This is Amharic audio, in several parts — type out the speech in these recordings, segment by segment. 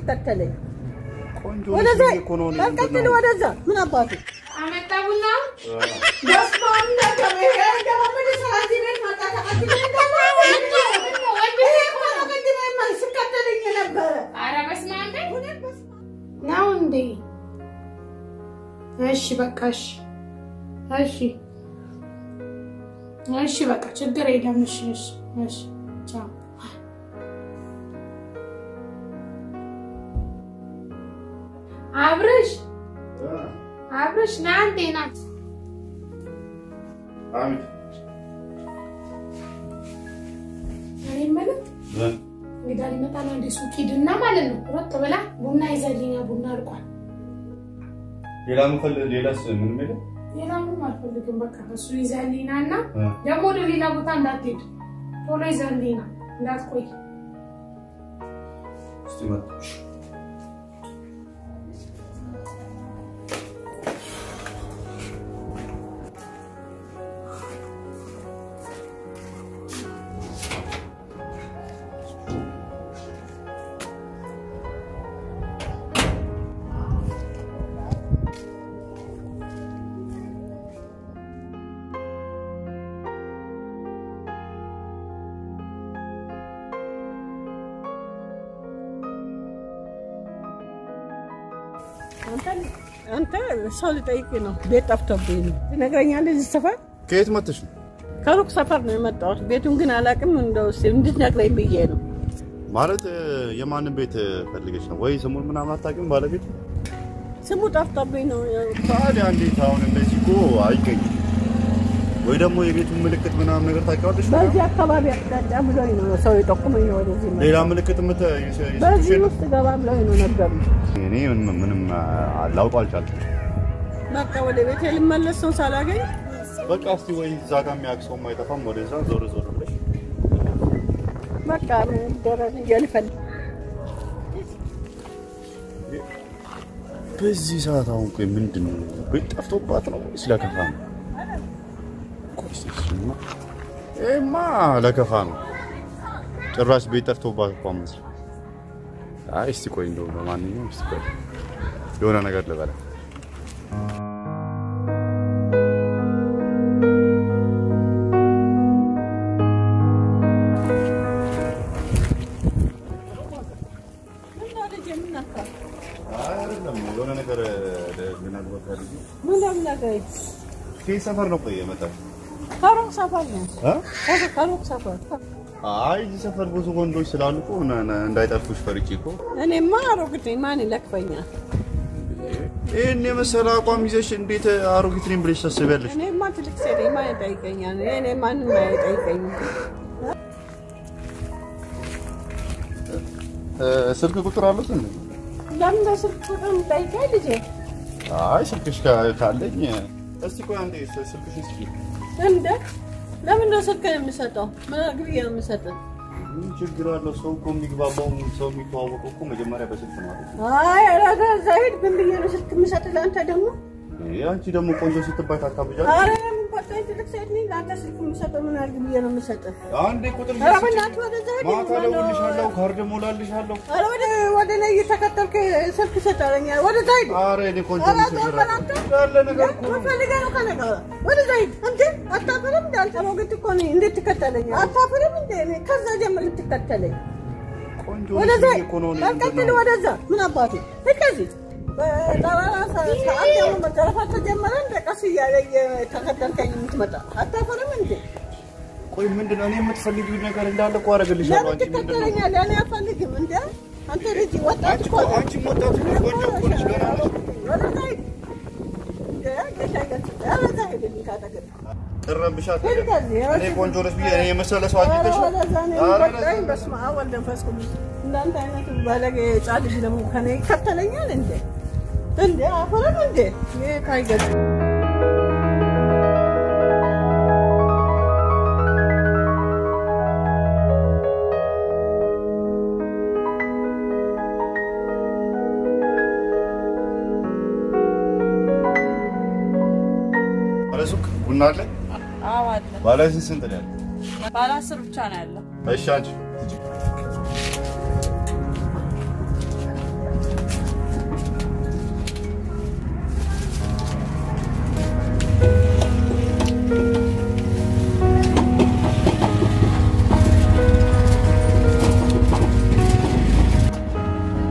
የምትከተለኝ? ቆንጆ ወደዛ ልጅ እኮ ነው። እኔ በቃ ምንድን ግን ነው? ወደዛ ምን አባቱ አመጣ ቡና በስመ አብ እንደገና ይሄ ደግሞ ምን ይሰራል እዚህ ቤት መጣ ተቀብለኝ ደግሞ ይሄ እኮ ነው ቅድም የማ- ሲከተለኝ የነበረ ኧረ በስመ አብ ነው እንዴ? እሺ በቃ እሺ እሺ እሺ በቃ ችግር የለም። እሺ እሺ እሺ ቻው። አብርሽ አብርሽ ና እንዴ ና አሚት እኔ የምልህ እንግዳ ሊመጣ ነው እንዴ? ሱቅ ሂድና ማለት ነው ሮጥ ብላ ቡና ይዘልኛ ቡና አልቋል። ሌላ ምፈልግ ሌላስ ምንም የለም? ሌላ ምንም አልፈልግም። በቃ እሱ ይዘልኝና እና እ። ደግሞ ወደ ሌላ ቦታ እንዳትሄድ ቶሎ ይዘልኝና እንዳትቆይ። እስቲ መጣ አንተ ሰው ልጠይቅ ነው። ቤት ጠፍቶብኝ ነው ትነግረኛለህ? እዚህ ሰፈር ከየት መጥተሽ ነው? ከሩቅ ሰፈር ነው የመጣሁት። ቤቱን ግን አላውቅም። እንደው እስኪ እንድትነግረኝ ብዬ ነው። ማለት እ፣ የማንን ቤት ፈልገሽ ነው? ወይ ስሙን ምናምን አታውቂም? ባለቤት ስሙ ጠፍቶብኝ ነው። ታዲያ እንዴት አሁን እንደዚህ እኮ አይገኝም። ወይ ደግሞ የቤቱን ምልክት ምናምን ነገር ታውቂዋለሽ? በዚህ አካባቢ አቅጣጫ ብሎኝ ነው ሰው የጠቁመኝ ነው ወደዚህ መጣሁ። ሌላ ምልክት ምት በዚህ ውስጥ ገባ ብሎኝ ነው ነገሩ። እኔ ምንም ምንም ላውቀው አልቻልኩም። በቃ ወደ ቤት ልመለስ ነው ሳላገኝ። በቃ እስቲ ወይ እዛ ጋር የሚያውቅ ሰውም አይጠፋም። ወደዛ ዞር ዞር ብለሽ በቃ ምን ይደረግ ብዬ ልፈልግ በዚህ ሰዓት አሁን ቆይ ምንድን ነው ቤት ጠፍቶባት ነው ወይስ ለከፋ ነው? ቆይ እስቲ እሱማ ይሄማ ለከፋ ነው። ጭራሽ ቤት ጠፍቶባት እኮ መስል። አይ እስቲ ቆይ እንደው ለማንኛውም እስቲ ቆይ የሆነ ነገር ልበላ። አይደለም የሆነ ነገር ልነግሮት ፈልጌ ምን ለምናገኝ ከየት ሰፈር ነው ቆይ የመጣሽ? ከሩቅ ሰፈር ነው እ? ከሩቅ ሰፈር አይ እዚህ ሰፈር ብዙ ወንዶች ስላሉ እኮ ነ- ነ- እንዳይጠልፉሽ ፈርቼ እኮ እኔማ አሮጊት ነኝ። ማን ይለክፈኛል? ይህን የመሰለ አቋም ይዘሽ እንዴት አሮጊት ነኝ ብለሽ ታስቢያለሽ? እኔማ ትልቅ ሴት ነኝ። ማን ይጠይቀኛል? እኔ ማንም አይጠይቀኝም። እ፣ ስልክ ቁጥር አለት እንዴ? ለምን በስልክ ቁጥር የምጠይቀኝ ልጄ? አይ ስልክሽ ካ- ካለኝ እስቲ ቆይ አንዴ ስ- ስልክሽ እስኪ እንደ ለምን ነው ስልክ የምሰጠው? ምን አግብዬ ነው የምሰጠው? ምን ችግር አለው? ሰው እኮ የሚግባባው ሰው የሚተዋወቀው እኮ መጀመሪያ በስልክ ነው አይደል? አይ ኧረ እዛ ሂድ። ምን ብዬ ነው ስልክ የምሰጥህ ለአንተ ደግሞ? ይሄ አንቺ ደግሞ ቆንጆ ስትባይ ታካብጃለሽ። ኧረ ለምን ቆጣኝ? ትልቅ ሴት ነኝ። ለአንተ ስልክ የምሰጠው ምን አድርግ ብዬ ነው የምሰጥህ? አንዴ ቁጥር ኧረ በእናትህ ወደዛ ሂድ። ማታ እደውልልሻለሁ፣ ካርድ እሞላልሻለሁ። ኧረ ወደ ወደ እኔ እየተከተልክ ስልክ ሰጠኸኛል። ወደዛ ሂድ። ኧረ እኔ ቆንጆ ኧረ ነኝ ተው በእናትህ። ያለ ነገር እኮ ነው። ምን ፈልገህ ነው ከእኔ ጋር? ወደዛ ሂድ። እንዴ አታፍርም? እንደ አንተ አሮጊት እኮ ነኝ። እንዴት ትከተለኛለህ? አታፍርም እንዴ? እኔ ከዛ ጀምር ልትከተለኝ ቆንጆ ወደዛ ልጅ እኮ ነው። እኔ ምንድን ቀጥል። ነው? ወደዛ ምን አባቱ ከዚህ በጠራራ ሰዓት ደግሞ መዘረፋት ተጀመረ። እንደ ቀስ እያለ እየተከተልከኝ የምትመጣ አታፈርም እንዴ? ቆይ ምንድን ነው እኔ የምትፈልጊው ነገር እንዳለ እኮ አደርግልሻለሁ። ለምን አንቺ ምንድን ነው? ትከተለኛለህ? እኔ አልፈልግም። እንደ አንተ ልጅ ወጣት አንቺ እኮ እኮ- ነህ። አንቺም ወጣት ነሽ፣ ቆንጆ እኮ ነሽ፣ ገና ነሽ። ወደዛ ሂድ። እንደ ጌታ ይገስጽህ። ወደዛ ሂድልኝ ካጠገብ። ቅረብሻት ሂድ ከዚህ። እኔ ቆንጆ ነሽ ብዬ እኔ የመሰለ ሰው ኧረ አግኝተሽ ወደዛ እኔ ኧረ በቃኝ። በስመ አብ ወወልድ ወመንፈስ ቅዱስ። እንዳንተ አይነት ባለጌ ሕፃን ልጅ ደግሞ ከእኔ ይከተለኛል እንዴ? እንዴ አፈረም እንዴ? ጌታ ይገስጽህ። ባለ ሱቅ ቡና አለ። አዎ አለ። ባለ ስንት ስንት ነው ያለው? ባለ አስር ብቻ ነው ያለው። እሺ አንቺ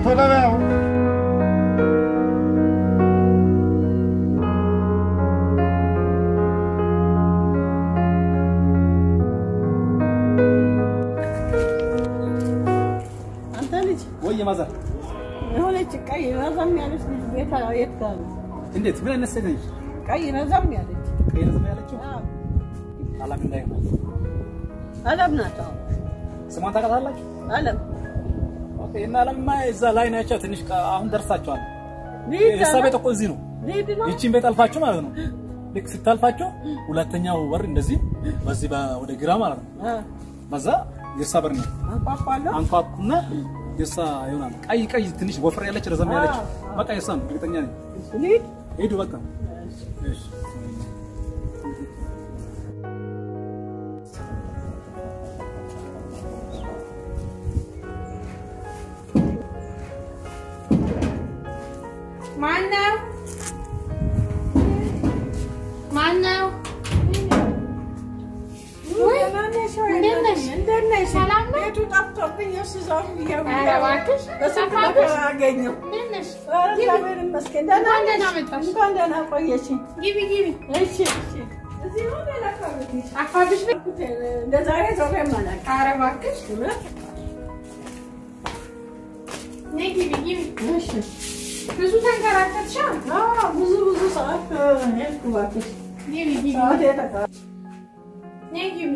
ቶሎ በያው። አንተ ልጅ ወይ ማዘር የሆነች ቀይ ረዘም ያለች ልጅ ቤት የት ጋር ነው? እንዴት ምን አይነት ሴት ነች? ቀይ ረዘም ያለች ቀይ ረዘም ያለችው አዎ፣ አላም እንዳይሆን አለም ናት። አዎ፣ ስሟን ታውቃታላችሁ? አለም ኦኬ። እና አለምማ እዛ ላይ ናቸው። ትንሽ ቀ- አሁን ደርሳችኋል። ልሂድ የእሷ አለ። ቤት እኮ እዚህ ነው። ልሂድ ነው። ይቺን ቤት አልፋችሁ ማለት ነው። ልክ ስታልፋችሁ ሁለተኛው በር እንደዚህ በዚህ በ- ወደ ግራ ማለት ነው። አዎ፣ በዛ የእሷ በር ነው። አንኳኳለሁ። አንኳኩና የእሷ ይሆናል። ቀይ ቀይ ትንሽ ወፍር ያለች ረዘም ያለች አዎ። በቃ የእሷ ነው። እርግጠኛ ነኝ። ልሂድ ሄዱ በቃ እሺ። ማነው? ማነው? ወይ እንዴት ነሽ? እንዴት ነሽ? ሰላም ነው? ቤቱ ጠፍቶብኝ እሱ ዞር ብዬ ኧረ እባክሽ በስንት ጠፋብሽ? መከራ አገኘው። እንዴት ነሽ? ኧረ እግዚአብሔር ይመስገን። ደህና እንኳን ነሽ? ደህና መጣሽ። እንኳን ደህና ቆየሽኝ። ግቢ ግቢ። እሺ እሺ። እዚህ ነው ሌላ አካባቢ ጠፋብሽ ነው? እንደ ዛሬ ዞሬ አላውቅም። ኧረ እባክሽ እውነት? ነይ ግቢ ግቢ። እሺ። ብዙ ተንከራተትሻ? አዎ፣ ብዙ ብዙ ሰዓት ሄድኩ እባክሽ። ግቢ ግቢ። ሰዓት የተቃ ነይ ግቢ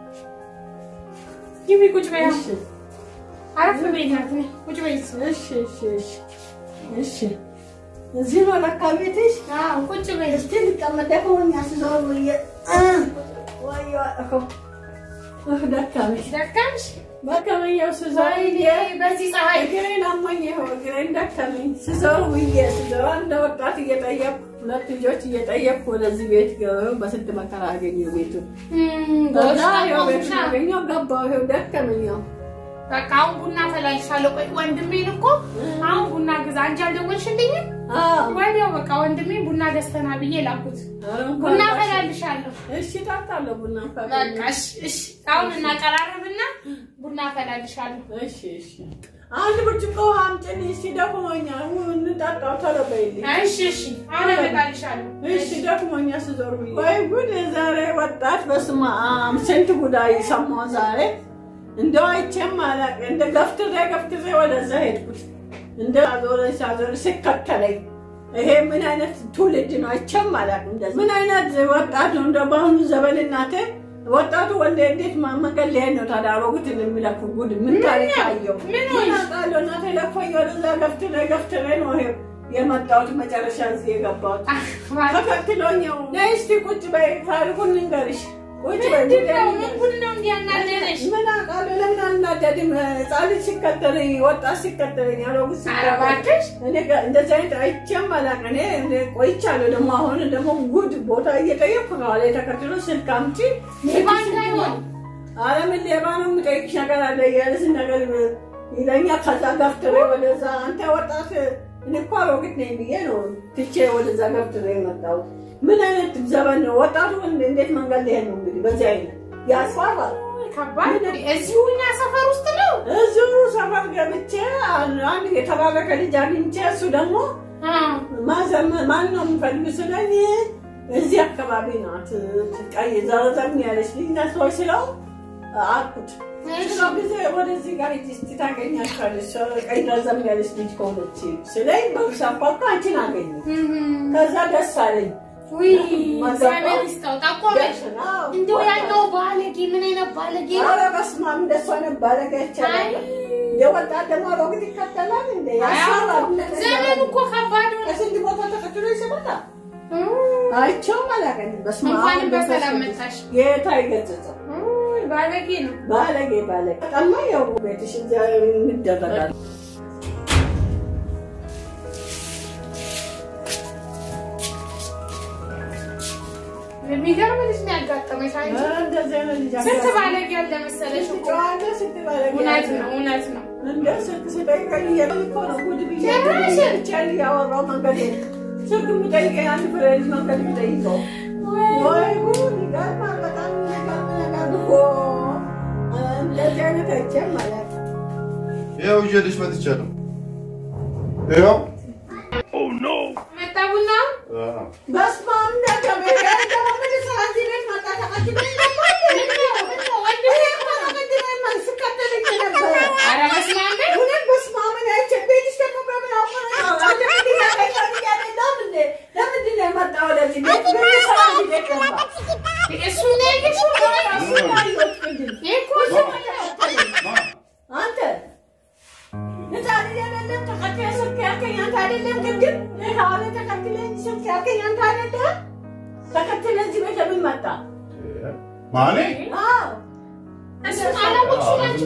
ግቢ። ቁጭ በይ። እሺ አረፍ በይ ናት። ነይ ቁጭ በይ። እሺ እሺ እሺ እሺ። እዚህ ነው ለካ ቤትሽ? አዎ ቁጭ በይ። እስቲ ልቀመጥ ደክሞኛል ስዞር ብዬ ወይ እኮ እህ ደከመኝ ደከምሽ? ደከመኛው ስዞር ወይኔ በዚህ ፀሐይ እግሬን አሞኝ ይኸው እግሬን ደከመኝ ስዞር ብዬ ስዞር እንደ ወጣት እየጠየቅኩ ሁለት ልጆች እየጠየቅኩ ወደዚህ ቤት ገበው በስንት መከራ አገኘሁ ቤቱን እም፣ ጎሽ ከዛ ይኸው ቤቱን ጠቆምሻ። አገኘሁ ገባሁ ይኸው ደከመኛው በቃ አሁን ቡና ፈላልሻለሁ። ቆይ ወንድሜን እኮ አሁን ቡና ግዛ አንቺ አልደወልሽልኝም? ወዲያው በቃ ወንድሜ ቡና ገዝተና ብዬ ላኩት። ቡና ፈላልሻለሁ። እሺ እጠጣለሁ ቡና በቃ እሺ፣ እሺ። አሁን እናቀራረብና ቡና ፈላልሻለሁ። እሺ እሺ አንድ ብርጭቆ ውሃ አምጪልኝ እስኪ ደክሞኛል እንጠጣው ቶሎ በይልኝ እሺ፣ እሺ። አሁን አመጣልሻለሁ። እሺ ደክሞኛል ስዞር ብዬ ወይ ጉድ የዛሬ ወጣት በስመ አብ ስንት ጉዳይ ሰማሁ ዛሬ እንደው አይቼም አላውቅም እንደ ገፍትሬ ገፍትሬ ወደዛ ሄድኩት እንደ አዞረኝ ሳዞረኝ ሲከተለኝ ይሄ ምን አይነት ትውልድ ነው አይቼም አላውቅም እንደዚህ ምን አይነት ወጣት ነው እንደ በአሁኑ ዘመን እናቴ ወጣቱ ወንድ እንዴት ማ- መንገድ ሊሄድ ነው ታዲያ አሮጊትን የሚለፉ ጉድ ምን ታሪክ አየሁ ምን ምን ሆንሽ? አውቃለሁ እናቴ ለፎኝ ወደዛ ገፍትሬ ገፍትሬ ነው ይሄ የመጣሁት መጨረሻ እዚህ የገባሁት አህ፣ እባክህ። ተከትሎኛው ነይ እስቲ ቁጭ በይ ታሪኩን ልንገርሽ ቁጭ በይ ምንድን ነው? ምን ጉድ ነው እንዲህ ያናደደሽ? ምን አውቃለሁ ለምን አልናደድም ህፃን ልጅ ሲከተለኝ ወጣት ሲከተለኝ አሮጊት ኧረ ሲከተለኝ እባክሽ። እኔ ጋ- እንደዚህ አይነት አይቼም አላውቅም እኔ እኔ ቆይቻለሁ ደግሞ አሁን ደግሞ ጉድ ቦታ እየጠየቅኩ ነው አለ ተከትሎ ስልክ አምጪ ሌባ እንዳይሆን ኧረ ምን ሌባ ነው የምጠይቅሽ ነገር አለ እያለ ነገር ይለኛል ከዛ ገፍትሬ ወደዛ አንተ ወጣት እኔ እኮ አሮጊት ነኝ ብዬ ነው ትቼ ወደዛ ገፍትሬ የመጣሁት ምን አይነት ዘመን ነው ወጣቱ እንዴት መንገድ ሊሄድ ነው እንግዲህ በዚህ አይነት ያስፈራል ከባድ ነው። እዚሁ እኛ ሰፈር ውስጥ ነው። እዚሁ ሰፈር ገብቼ አንድ የተባረከ ልጅ አግኝቼ እሱ ደግሞ አዎ። ማዘመ ማን ነው የምፈልግ ስለኝ እዚህ አካባቢ ናት ቀይ ዘረዘም ያለች ልጅ ናት ሰዎች ስለው አልኩት እሺ። ስለው ጊዜ ወደዚህ ጋር ሂጂ እስኪ ታገኛቸዋለች ቀይ ዘረዘም ያለች ልጅ ከሆነች ስለኝ በሳፋካ አንቺን አገኘ እም፣ ከዛ ደስ አለኝ ውይ እግዚአብሔር ይስጠው። ጠቆመሽ። አዎ። እንደው ያለው ባለጌ ምን አይነት ባለጌ ነው? ኧረ በስመ አብ እንደሱ አይነት ባለጌ አይቻልም አይ። የወጣት ደግሞ አሮጊት ይከተላል እንደ ያስፈራል ዘመኑ እኮ ከባድ ነው። ከስንት ቦታ ተከትሎ ይስበታ እም፣ አይቼውም አላውቅም። በስመ አብ እንኳንም መንፈስ በሰላም ቅዱስ። መጣሽ። ጌታ ይገጽጸው። ውይ ባለጌ ነው። ባለጌ ባለጌ ጠማ ያው ቤትሽ እዚያ እንደረጋል። የሚገርም ልጅ ነው ያጋጠመሽ አንቺ። እንደዚህ አይነት ልጅ ስንት አጋጥሞኝ። ባለጌ አለ መሰለሽ ስንት እኮ። ጨዋ አለ፣ ስንት ባለጌ እውነት አለ። ነው፣ እውነት ነው። እንደ ስልክ ስጠይቀኝ እያለሁ እኮ ነው ጉድ ብዬ ጭራሽ። ብቻዬን እያወራሁ መንገድ ስልክ የሚጠይቀኝ አንድ ፍሬ ልጅ መንገድ የሚጠይቀው ወይ ጉድ ይገርማል። በጣም የሚገርም ነገር እኮ እንደዚህ አይነት አይቼም አላውቅም። ያው ይዤልሽ መጥቻለሁ። ይኸው መጣ ቡና በስመ አብ እንደገና ይሄ ደግሞ ምን ይሰራ እዚህ ቤት መጣ ተቀትለኝ ደግሞ ይሄ እኮ ነው ቅድም የማን ስከተለኝ የነበረ። ኧረ በስመ አብ በል። እውነት በስመ አብ ነው አይቼ ቤትሽ ደግሞ በምን አውቆ ነው? አንተ ምንድን ነው ያደረገው እያለ ለምን ለምንድን ነው የመጣው ወደዚህ ቤት? ምን ይሰራ እዚህ ቤት ገባ? እሱ ነው ያየሽው? እሱን አየሁት ቅድም። ይሄ እኮ እሱ ነው ያየው። አንተ ህፃን እያለለም ተከትለህ ስልክ ያልከኝ አንተ አይደለም? ቅድም ከኋላ ተከትለኝ ስልክ ያልከኝ አንተ አይደለም? ተከትለህ እዚህ ቤት ለምን መጣ? ማኔ አዎ እሱን አላወቅሽም አንቺ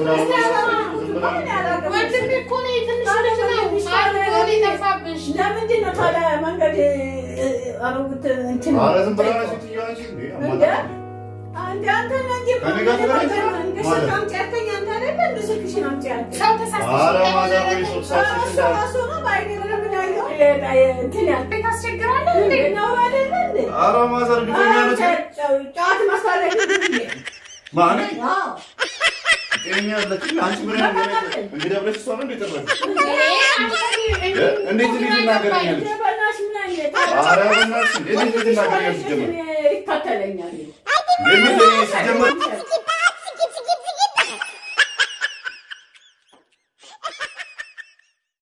ወንድሜ እኮ ነው የትንሽ ልጅ ነው። አድርጎ ነው የጠፋብሽ። ለምንድን ነው ታዲያ መንገድ አሮጉት እንትን ኧረ ዝም ብላ ነው ሴትዮዋ እንጂ እንዴ እንደ አንተ አንተ ነህ እንጂ ከእኔ ጋር ተገናኝተህ እንደ ማለት ስልክ አምጪ ያልከኝ አንተ አይደለ? እንደ ስልክሽን አምጪ ያልከኝ ሰው ተሳስቶ ኧረ ማዘር ወይ ሶስት ሰዓት እሱ ሲል ራሱ ነው በዓይኔ በደንብ ነው ያየሁት። እንትን ያልከኝ ቤት አስቸግራለሁ እንዴ? ነው አይደለ እንዴ? ኧረ ማዘር ግቶኛ ነች ጫት ማስታረቅ ማኔ አዎ ጤነኛ ያለች አንቺ ምን ያህል እንግዲህ ብለሽ እሷ ነው እንዴ ጠራሽ ይሄ እንዴት እንዴት እናገረኛለች በእናትሽ ምን አይነት ኧረ በእናትሽ እንዴት እንዴት እናገረኛለች ጀመር ይከተለኛል እንዴት ሲጀመር